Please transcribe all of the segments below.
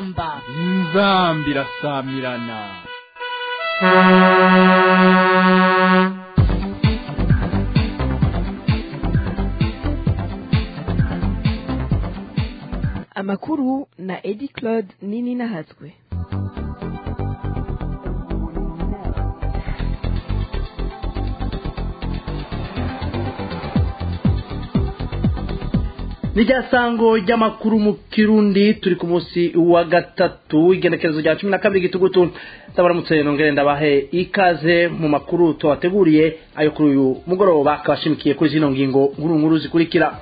inzamba inzamba irasamirana amakuru na edi claude nini nahatswe nirya sango ry'amakuru mu kirundi turi ku munsi wa gatatu igenekerezo rya cumi na kabiri gitugutu ndabaramutse nongere ndabahe ikaze mu makuru tubateguriye ayo kuri uyu mugoroba kabashimikiye kuri zino ngingo nkuru nkuru zikurikira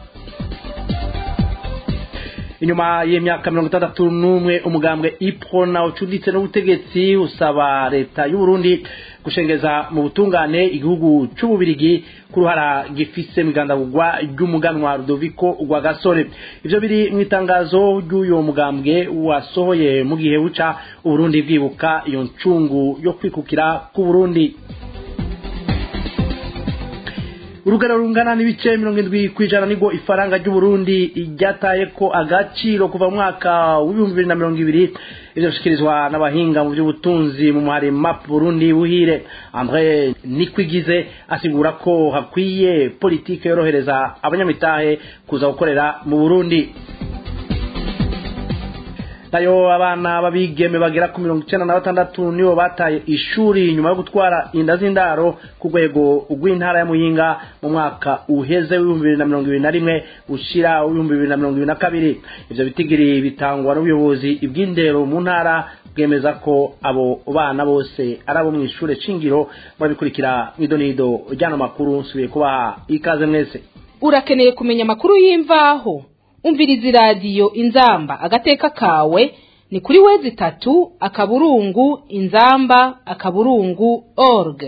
inyuma y'imyaka mirongo itandatu n'umwe umugambwe iprona ucuditse n'ubutegetsi usaba leta y'u Burundi gushengeza mu butungane igihugu c'ububirigi ku ruhara gifise mw'igandagurwa ry'umuganwa Rudoviko rwa gasore ivyo biri mu itangazo ry'uyo mugambwe wasohoye mu gihe buca uburundi bwibuka iyo ncungu yo kwikukira ku Burundi urugero rungana n'ibice mirongo indwi ku ijana nibwo ifaranga ry'uburundi ryataye ko agaciro kuva mu mwaka w'ibihumbi bibiri na mirongo ibiri ivyo bishikirizwa n'abahinga mu by'ubutunzi mu muhari map burundi buhire andre nikwigize asigura ko hakwiye politike yorohereza abanyamitahe kuza gukorera mu burundi nayo abana babigeme bagera ku mirongo icenda na batandatu nibo bataye ishuri nyuma yo gutwara inda z'indaro ku rwego rw'intara ya muyinga mu mwaka uheze w'ibihumbi bibiri na mirongo ibiri na rimwe ushira w'ibihumbi bibiri na mirongo ibiri na kabiri ivyo bitigiri bitangwa n'ubuyobozi bw'indero mu ntara bwemeza ko abo bana bose ari abo mw'ishure shingiro murabikurikira mw'idonido ryano makuru nsubiye kubaha ikaze mwese urakeneye kumenya amakuru y'imvaho umviriza iradiyo inzamba agateka kawe ni kuri wezi itatu akaburungu inzamba akaburungu org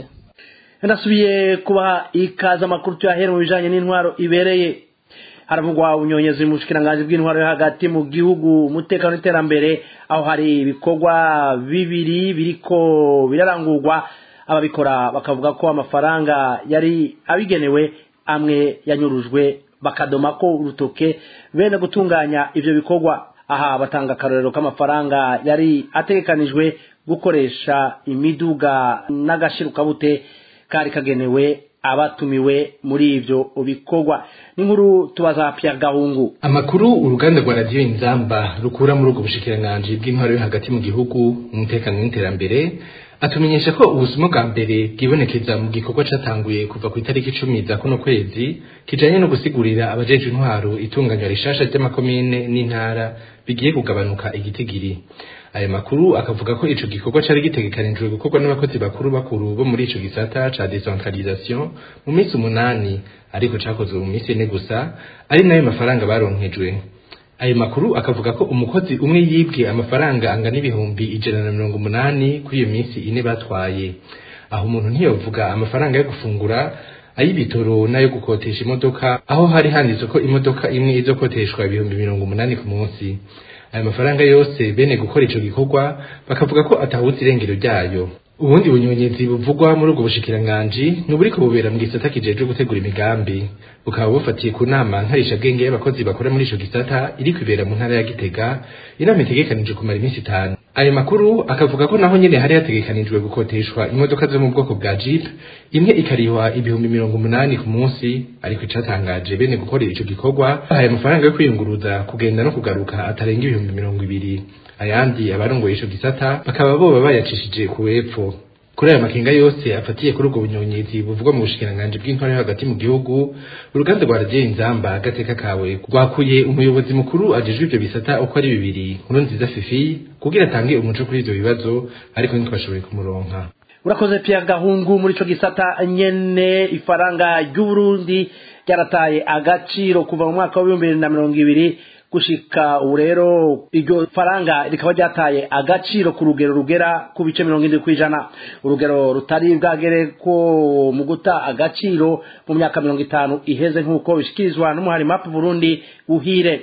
ndasubiye kubaha ikaze amakuru tuyahera mu bijanye n'intwaro ibereye haravugwa ubunyonyezi mu bushikiranganji bw'intwaro yo hagati mu gihugu umutekano n'iterambere aho hari ibikorwa bibiri biriko birarangurwa ababikora bakavuga ko amafaranga yari abigenewe amwe yanyurujwe bakadoma ko urutoke bene gutunganya ivyo bikorwa aha batanga akarorero k'amafaranga yari ategekanijwe gukoresha imiduga n'agashirukabute kari kagenewe abatumiwe muri ivyo bikorwa n'inkuru tubaza Pierre Gahungu amakuru uruganda rwa radiyo inzamba rukura muri ubwo bushikiranganji bw'intwaro yo hagati mu gihugu umutekano n'iterambere atumenyesha ko ubusuma bwa mbere bwibonekeza mu gikorwa catanguye kuva ku itariki icumi za kuno kwezi kijanye no gusigurira abajejwe intwaro itunganywa rishasha ry'amakomine n'intara bigiye kugabanuka igitigiri aya makuru akavuga ko ico gikorwa cari gitegekanijwe gukorwa n'abakozi bakuru bakuru bo muri ico gisata ca decentralisation mu minsi umunani ariko cakozwe mu minsi ine gusa ari nayo mafaranga baronkejwe ayo makuru akavuga ko umukozi umwe yibwe amafaranga angana ibihumbi ijana na mirongo umunani kuri iyo minsi ine batwaye aho umuntu ntiyovuga amafaranga yo gufungura ay'ibitoro n'ayo gukotesha imodoka aho hari handitse ko imodoka imwe izokoteshwa ibihumbi mirongo umunani ku munsi ayo mafaranga yose bene gukora ico gikorwa bakavuga ko atahutse irengero ryayo ubundi bunyonyezi buvugwa muri ubwo bushikiranganji ni uburiko bubera mu gisata kijejwe gutegura imigambi bukaba bufatiye ku nama nkarishabwenge y'abakozi bakora muri ico gisata iri kwibera mu ntara ya gitega inama itegekanijwe kumara iminsi itanu ayo makuru akavuga ko naho nyene hari hategekanijwe gukoteshwa imodoka zo mu bwoko bwa jeep imwe ikarihwa ibihumbi mirongo umunani ku munsi ariko icatangaje bene gukorera ico gikorwa bahaye amafaranga yo kwiyunguruza kugenda no kugaruka atarenga ibihumbi mirongo ibiri ayandi abarongoye ico gisata bakaba boba bayacishije ku wepfo kuri aya makenga yose afatiye kuri ubwo bunyonyezi buvugwa mu bushikiranganji bw'intwaro yo hagati mu gihugu uruganda rwa radiyo inzamba agateka kawe rwakuye umuyobozi mukuru ajejwe ivyo bisata uko ari bibiri nkuru nziza fifi kugira atange umuco kuri ivyo bibazo ariko ntitwashoboye kumuronka urakoze Pierre Gahungu muri ico gisata nyene ifaranga ry'Uburundi ryarataye agaciro kuva mu mwaka wa 2020 gushika ubu rero iryo faranga rikaba ryataye agaciro ku rugero rugera ku bice mirongo indwi kw'ijana urugero rutari bwagere ko mu guta agaciro mu myaka mirongo itanu iheze nk'uko bishikirizwa n'umuhari map burundi uhire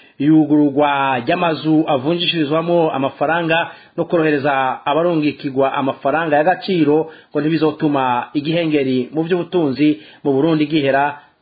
iyugururwa ry'amazu avunjishirizwamo amafaranga no korohereza abarungikirwa amafaranga y'agaciro ngo ntibizotuma igihengeri mu by'ubutunzi mu burundi gihera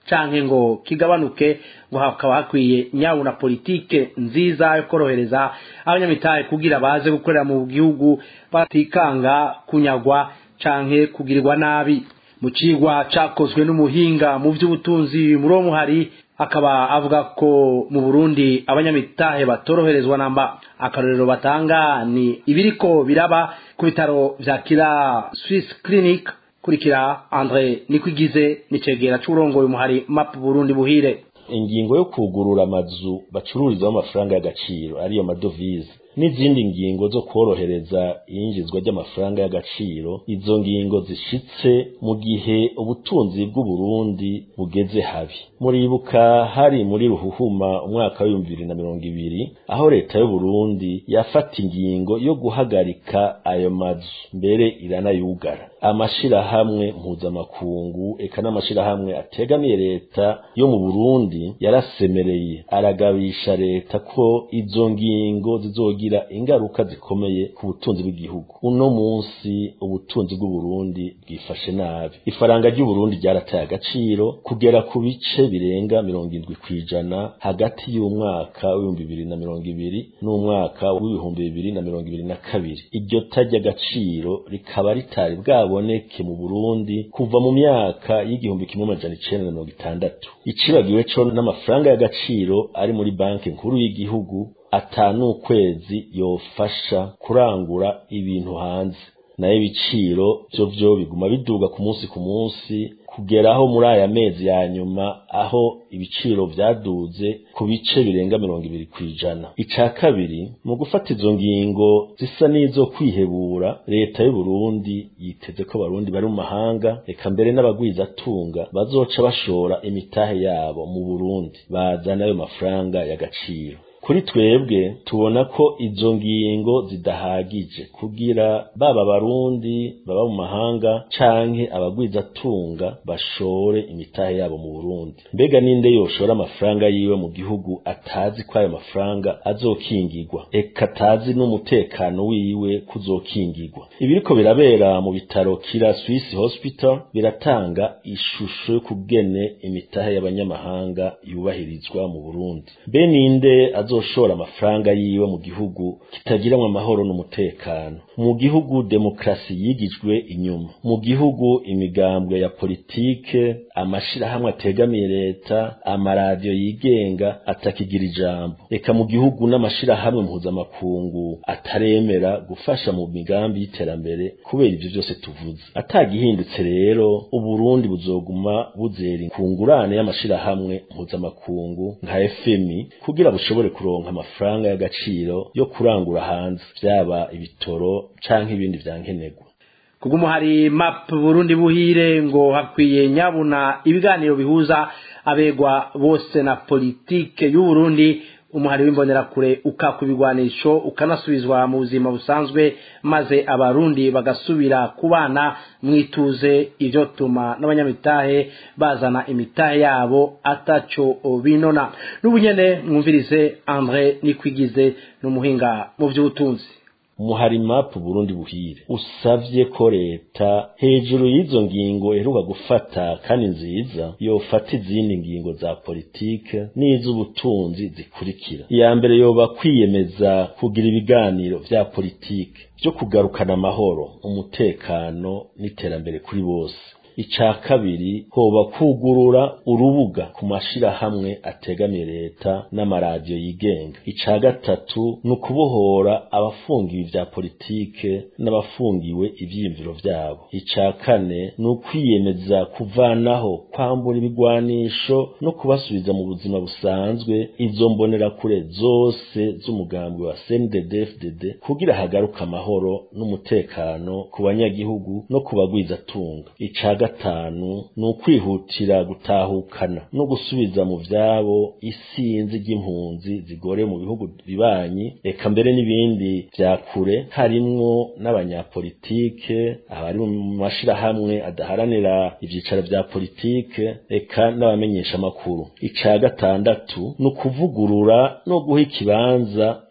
canke ngo kigabanuke ngo hakaba hakwiye nyawu na politike nziza yo korohereza abanyamitahe kugira baze gukorera mu gihugu batikanga kunyagwa canke kugirirwa nabi mu cigwa cakozwe n'umuhinga mu vy'ubutunzi muri uwo muhari akaba avuga ko mu Burundi abanyamitahe batoroherezwa namba akarorero batanga ni ibiriko biraba ku bitaro vya Kira Swiss Clinic kurikira Andre Nikwigize nicegera c'urongoye umuhari MAP Burundi buhire ingingo yo kugurura amazu bacururizaho amafaranga y'agaciro ariyo madovize n'izindi ngingo zo korohereza iyinjizwa ry'amafaranga y'agaciro izo ngingo zishitse mu gihe ubutunzi bw'uburundi bugeze habi muribuka hari muri ruhuhuma umwaka w'ibihumbi bibiri na mirongo ibiri aho leta y'uburundi yafata ingingo yo guhagarika ayo mazu mbere iranayugara amashirahamwe mpuzamakungu eka n'amashirahamwe ategamiye leta yo mu burundi yarasemereye aragabisha leta ko izo ngingo zizogira ingaruka zikomeye ku butunzi bw'igihugu uno munsi ubutunzi bw'uburundi bwifashe nabi ifaranga ry'uburundi ryarataye agaciro kugera ku bice birenga mirongo indwi kw'ijana hagati y'umwaka w'ibihumbi bibiri na mirongo ibiri n'umwaka w'ibihumbi bibiri na mirongo ibiri na kabiri iryo tajya agaciro rikaba ritari bwaboneke mu burundi kuva mu myaka y'igihumbi kimwe amajana icenda na mirongo itandatu icibagiwe co n'amafaranga y'agaciro ari muri banki nkuru y'igihugu atanu ukwezi yofasha kurangura ibintu hanze nayo ibiciro vyo vyo biguma biduga ku munsi ku munsi kugeraho muri aya mezi ya nyuma aho ibiciro vyaduze ku bice birenga mirongo ibiri kw'ijana ica kabiri mu gufata izo ngingo zisa n'izo kwihebura leta y'uburundi yiteze ko abarundi bari mu mahanga reka mbere n'abagwizatunga bazoca bashora imitahe yabo mu burundi bazana ayo mafaranga y'agaciro kuri twebwe tubona ko izo ngingo zidahagije kugira baba abarundi baba mu mahanga canke abagwizatunga bashore imitahe yabo mu Burundi mbega ninde yoshora amafaranga yiwe mu gihugu atazi ko ayo mafaranga azokingirwa eka atazi n'umutekano wiwe kuzokingirwa ibiriko birabera mu bitaro kira Swiss Hospital biratanga ishusho yo kugene imitahe y'abanyamahanga yubahirizwa mu Burundi be ninde azoshora amafaranga yiwe mu gihugu kitagiramwo amahoro n'umutekano mu gihugu demokrasi yigijwe inyuma mu gihugu imigambwe ya politike amashirahamwe ategamiye leta amaradiyo yigenga atakigira ijambo reka mu gihugu n'amashirahamwe mpuzamakungu ataremera gufasha mu migambi y'iterambere kubera ivyo vyose tuvuze atagihindutse rero uburundi buzoguma buzera ku ngurane y'amashirahamwe mpuzamakungu nka FMI kugira bushobore kuronka amafaranga y'agaciro yo kurangura hanze vyaba ibitoro canke ibindi vyankenerwa kubw'umuhari map burundi buhire ngo hakwiye nyabuna ibiganiro bihuza abegwa bose na politike y'uburundi umuhari w'imbonerakure ukaka ibigwanisho ukanasubizwa mu buzima busanzwe maze abarundi bagasubira kubana mwituze ivyo tuma n'abanyamitahe bazana imitahe yabo ataco binona n'ubunyene mwumvirize andre nikwigize n'umuhinga mu vy'ubutunzi umuhari mapu Burundi buhire usavye ko leta hejuru y'izo ngingo iheruka gufata kandi nziza yofata izindi ngingo za politike n'iz'ubutunzi zikurikira iya mbere yoba kwiyemeza kugira ibiganiro vya politike vyo kugarukana amahoro umutekano n'iterambere kuri bose ica kabiri hoba kugurura urubuga ku mashirahamwe ategamiye leta n'amaradiyo yigenga ica gatatu ni ukubohora abafungiwe vya politike n'abafungiwe ivyiyumviro vyabo ica kane ni ukwiyemeza kuvanaho kwambura ibigwanisho no kubasubiza mu buzima busanzwe izo mbonerakure zose z'umugambi wa CNDD-FDD kugira hagaruka amahoro n'umutekano ku banyagihugu no ku bagwizatunga ica gatanu ni ukwihutira gutahukana no gusubiza mu vyabo isinzi ry'impunzi zigore mu bihugu bibanyi eka mbere n'ibindi vya kure harimwo n'abanyapolitike abari mu mashirahamwe adaharanira ivyicaro vya politike eka n'abamenyesha amakuru ica gatandatu ni ukuvugurura no guha ikibanza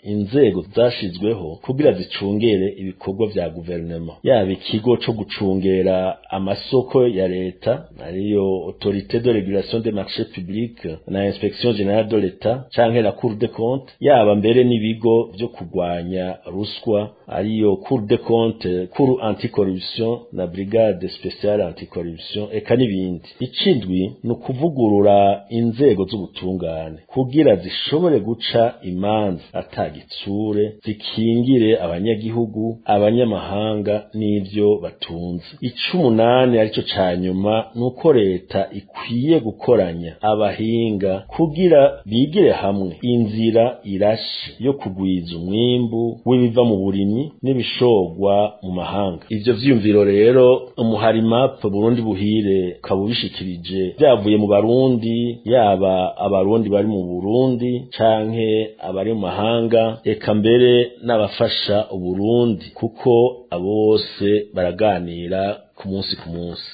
inzego zashizweho kugira zicungere ibikorwa vya guverinoma yaba ikigo co gucungera amasoko ya leta ariyo autorité de régulation des marchés publics na inspection générale de l'etat canke la cour des comptes yaba mbere n'ibigo vyo kurwanya ruswa ariyo cour des comptes cour anticorruption na brigade spéciale anticorruption eka n'ibindi icindwi ni ukuvugurura inzego z'ubutungane kugira zishobore guca imanza atagitsure zikingire abanyagihugu abanyamahanga n'ivyo batunze icumunani arico ca nyuma ni uko leta ikwiye gukoranya abahinga kugira bigire hamwe inzira irashe yo kugwiza umwimbu w'ibiva mu burimyi n'ibishorwa mu mahanga ivyo vyiyumviro rero umuharimap burundi buhire ukaba ubishikirije vyavuye mu barundi yaba abarundi bari mu burundi canke abari mu mahanga eka mbere n'abafasha uburundi kuko abo bose baraganira ku munsi ku munsi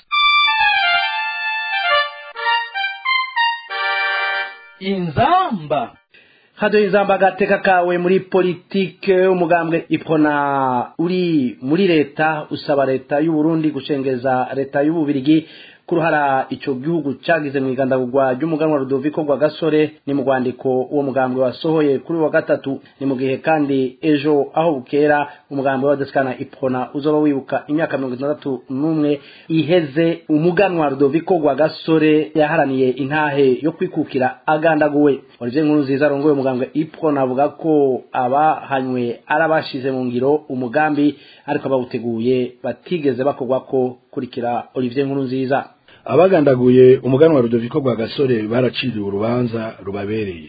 inzamba hado inzamba agateka kawe muri politike umugambwe ipona uri muri leta usaba leta y'u Burundi gucengeza leta y'ububirigi kuruhara ico gihugu cagize mu igandagurwa ry'umuganwa Rudoviko rwa gasore ni mu rwandiko uwo mugambwe wasohoye kuri wa gatatu ni mu gihe kandi ejo aho bukera umugambwe wa Deskana Ipona uzoba wibuka imyaka mirongo itandatu n'umwe iheze umuganwa Rudoviko rwa gasore yaharaniye intahe yo kwikukira agandaguwe Olivier Nkuru nziza arongoye umugambwe Ipona avuga ko abahanywe arabashize mu ngiro umugambi ariko abawuteguye batigeze bakorwa ko kurikira Olivier Nkuru nziza abagandaguye umuganwa Rudoviko rwa gasore baraciriwe urubanza rubabereye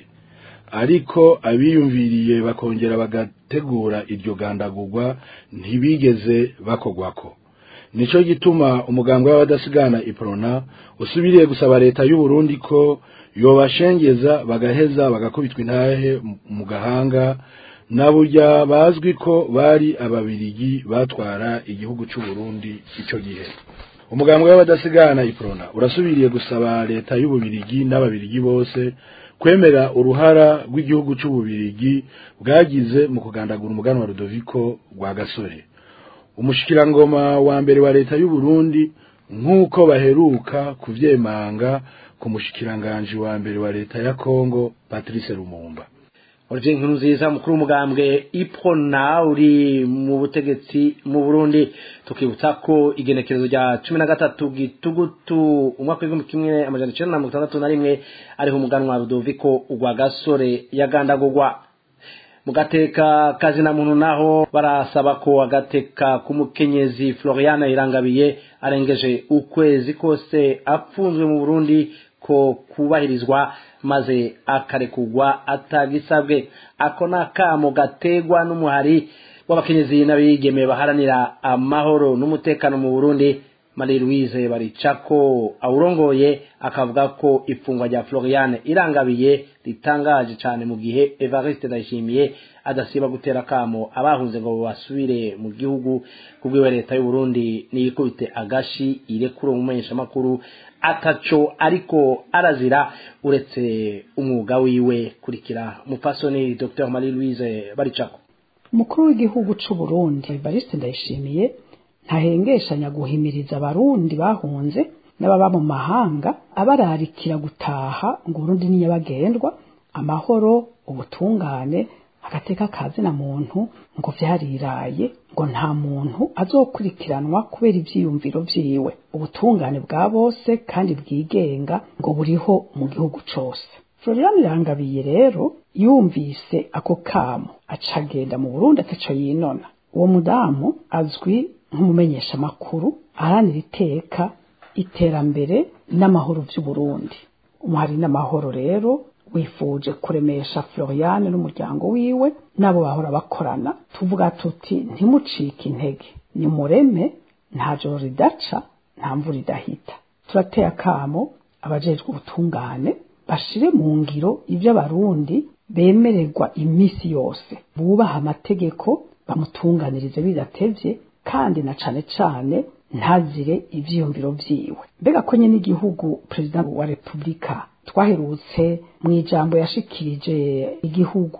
ariko abiyumviriye bakongera bagategura iryo gandagurwa ntibigeze bakogwako nico gituma umugambwe w'abadasigana iprona usubiriye gusaba leta y'u Burundi ko yobashengeza bagaheza bagakubitwa intahe mu gahanga na burya bazwi ko bari ababirigi batwara igihugu cy'u Burundi ico gihe umugambwe w'abadasigana iprona urasubiriye gusaba leta y'ububirigi n'ababirigi bose kwemera uruhara rw'igihugu cy'ububirigi bwagize mu kugandagura umuganwa wa Rudoviko rwa gasore umushikirangoma wa mbere wa leta y'u Burundi nk'uko baheruka kuvyemanga ku mushikiranganje wa mbere wa leta ya Kongo Patrice Lumumba Olivier Nkuru nziza mukuru w'umugambwe Ipona uri mu butegetsi mu Burundi tukibutsa ko igenekerezo rya cumi na gatatu gitugutu umwaka w'igihumbi kimwe amajana icenda na mirongo itandatu na rimwe ariho umuganwa Rudoviko urwa gasore yagandagurwa mu gateka kazina muntu naho barasaba ko agateka k'umukenyezi Floriana Irangabiye arengeje ukwezi kose apfunzwe mu Burundi ko kubahirizwa maze akarekugwa atagisabwe ako nakamo gategwa n'umuhari w'abakenyezi n'abigeme baharanira amahoro n'umutekano mu Burundi Marie Louise baricako awurongoye akavuga ko ifungwa rya Floriane irangabiye ritangaje cyane mu gihe Evariste Ndayishimiye adasiba gutera kamo abahunze ngo basubire mu gihugu kubwiwe leta y'u Burundi niyikubite agashi irekure umumenyesha makuru ataco ariko arazira uretse umwuga wiwe kurikira mupasoni Dr Marie Louise baricako umukuru w'igihugu c'u Burundi Evariste Ndayishimiye ntahengeshanya guhimiriza abarundi bahunze n'ababa mu mahanga abararikira gutaha ngo Burundi ni nyabagendwa amahoro ubutungane agateka kazina muntu ngo vyariraye ngo nta muntu azokurikiranwa kubera ivyiyumviro vyiwe ubutungane bwa bose kandi bwigenga ngo buriho mu gihugu cose Florian Irangabiye rero yumvise ako kamo acagenda mu Burundi ataco yinona uwo mudamu azwi nk'umumenyesha makuru aharanira iteka iterambere n'amahoro vy'uburundi umuhari n'amahoro rero wifuje kuremesha Floriane n'umuryango wiwe nabo bahora bakorana tuvuga tuti ntimucike intege ni mureme nta joro ridaca nta mvura idahita turateye akamo abajejwe ubutungane bashire mu ngiro ivyo abarundi bemererwa imisi yose bubaha amategeko bamutunganirize bidatevye kandi na cane cane ntazire ivyiyumviro vyiwe mbega ko nyene igihugu perezida wa repubulika twaherutse mu ijambo yashikirije igihugu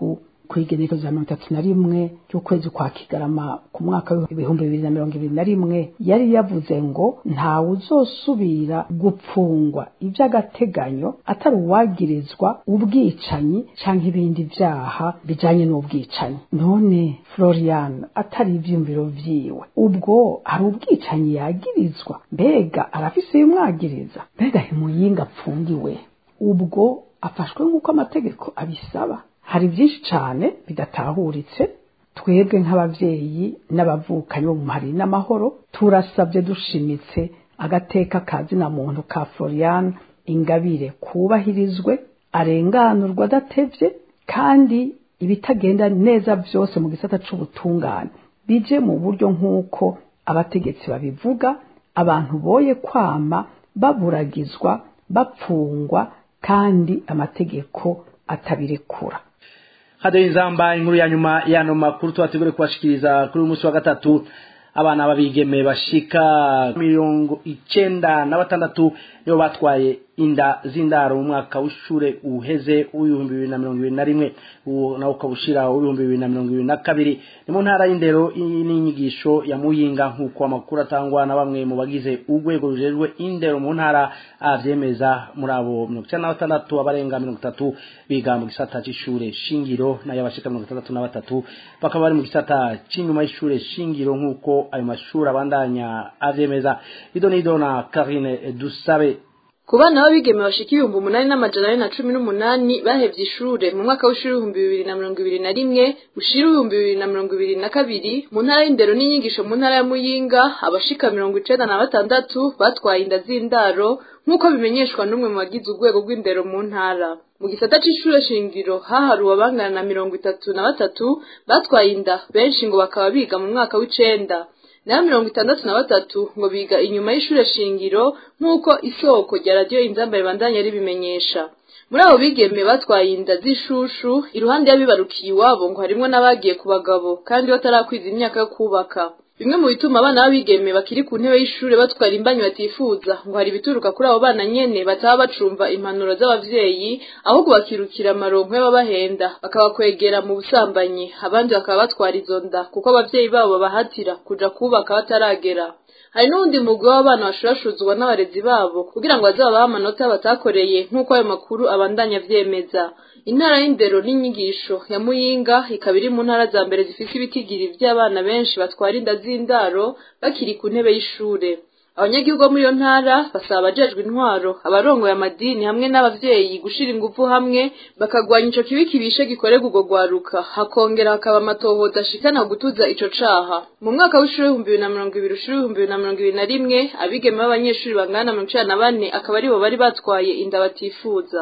ku igenekerezo rya mirongo itatu na rimwe ry'ukwezi kwa kigarama ku mwaka w'ibihumbi bibiri na mirongo ibiri na rimwe yari yavuze ngo ntawe uzosubira gupfungwa iby'agateganyo atari uwagirizwa ubwicanyi cyangwa ibindi byaha bijyanye n'ubwicanyi none florian atari ibyiyumviro vyiwe ubwo hari ubwicanyi yagirizwa mbega arafise ibimwagiriza mbega himuyinga apfungiwe ubwo afashwe nk'uko amategeko abisaba hari byinshi cyane bidatahuritse twebwe nk'ababyeyi n'abavukanyi bo mu hari n'amahoro turasabye dushimitse agateka kazina muntu ka florian ingabire kubahirizwe arenganurwa adatevye kandi ibitagenda neza byose mu gisata c'ubutungane bije mu buryo nk'uko abategetsi babivuga abantu boye kwama baburagizwa bapfungwa kandi amategeko atabirekura hado inzamba inkuru ya nyuma y'ano makuru tubategure kubashikiriza kuri uyu munsi wa gatatu abana b'abigeme bashika mirongo icenda na batandatu nibo batwaye inda z'indaro mu mwaka w'ishure uheze w'ibihumbi bibiri na mirongo ibiri na rimwe uwo nawo ukaba ushira w'ibihumbi bibiri na mirongo ibiri na kabiri ni mu ntara y'indero n'inyigisho ya muyinga nk'uko amakuru atangwa na bamwe mu bagize urwego rujejwe indero mu ntara avyemeza muri abo mirongo icenda na batandatu abarenga mirongo itatu biga mu gisata c'ishure shingiro nayo abashika mirongo itandatu na batatu bakaba bari mu gisata c'inyuma y'ishure shingiro nk'uko ayo mashuri abandanya avyemeza ido n'ido na karine dusabe ku bana b'abigeme bashika ibihumbi umunani n'amajana ane na cumi n'umunani bahevye ishure mu mwaka w'ishuri w'ibihumbi bibiri na mirongo ibiri na rimwe ushira ibihumbi bibiri na mirongo ibiri na kabiri mu ntara y'indero n'inyigisho mu ntara ya muyinga abashika mirongo icenda na batandatu batwaye inda z'indaro nk'uko bimenyeshwa n'umwe mu bagize urwego rw'indero mu ntara mu gisata c'ishure shingiro haharuwe abangana na mirongo itatu na batatu batwaye inda benshi ngo bakaba biga mu mwaka w'icenda nayo mirongo itandatu na batatu ngo biga inyuma y'ishure shingiro nk'uko isoko rya radiyo inzamba ribandanya ribimenyesha muri abo bigeme batwaye inda z'ishushu iruhande y'abibarukiye iwabo ngo harimwo n'abagiye ku bagabo kandi batarakwiza imyaka yo kubaka bimwe mu bituma abana b'abigeme bakiri ku ntebe y'ishure batwara imbanyi batifuza ngo hari ibituruka kuri abo bana nyene bataba bacumva impanuro z'abavyeyi ahubwo bakirukira amaronko y'ababahenda bakabakwegera mu busambanyi abandi bakaba batwara izo nda kuko abavyeyi babo babahatira kuja kubaka bataragera hari n'uwundi mugwi w'abana bashurashuzwa n'abarezi babo kugira ngo bazababahe amanota batakoreye nk'uko ayo makuru abandanya avyemeza intara y'indero n'inyigisho ya muyinga ikaba iri mu ntara za mbere zifise ibitigiri vy'abana benshi batwara inda z'indaro bakiri ku ntebe y'ishure abanyagihugu bo muri iyo ntara basaba abajejwe intwaro abarongoye amadini hamwe n'abavyeyi gushira ingufu hamwe bakagwanya ico kibi kibishe gikorerwa urwo rwaruka hakongera hakaba amatohoza ashikana gutuza ico caha mu mwaka w'ishuri w'ibihumbi bibiri na mirongo ibiri ushuri w'ibihumbi bibiri na mirongo ibiri na rimwe abigeme b'abanyeshuri bangana na mirongo icenda na bane akaba aribo bari batwaye inda batifuza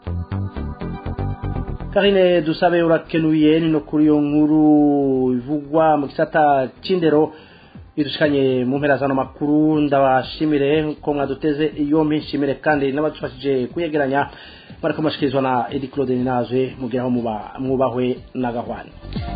karine dusabe urakenuye ni no kuri iyo nkuru ivugwa mu gisata c'indero bidushikanye mu mpera zano makuru ndabashimire ko mwaduteze yompi nshimire kandi n'abadufashije kuyegeranya bariko mashikirizwa na Edi Claude Ninaje mugeraho muba mwubahwe na gahwana